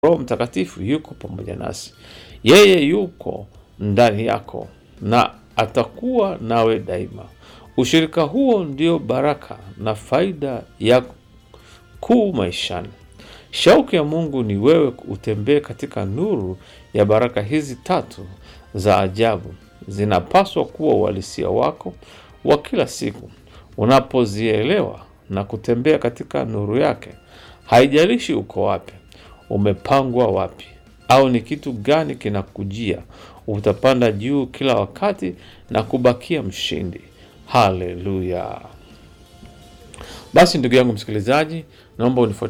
Roho Mtakatifu yuko pamoja nasi, yeye yuko ndani yako na atakuwa nawe daima. Ushirika huo ndio baraka na faida ya kuu maishani. Shauku ya Mungu ni wewe utembee katika nuru ya baraka hizi tatu za ajabu. Zinapaswa kuwa uhalisia wako wa kila siku. Unapozielewa na kutembea katika nuru yake, haijalishi uko wapi, umepangwa wapi, au ni kitu gani kinakujia, utapanda juu kila wakati na kubakia mshindi. Haleluya! Basi ndugu yangu msikilizaji, naomba unifuatilie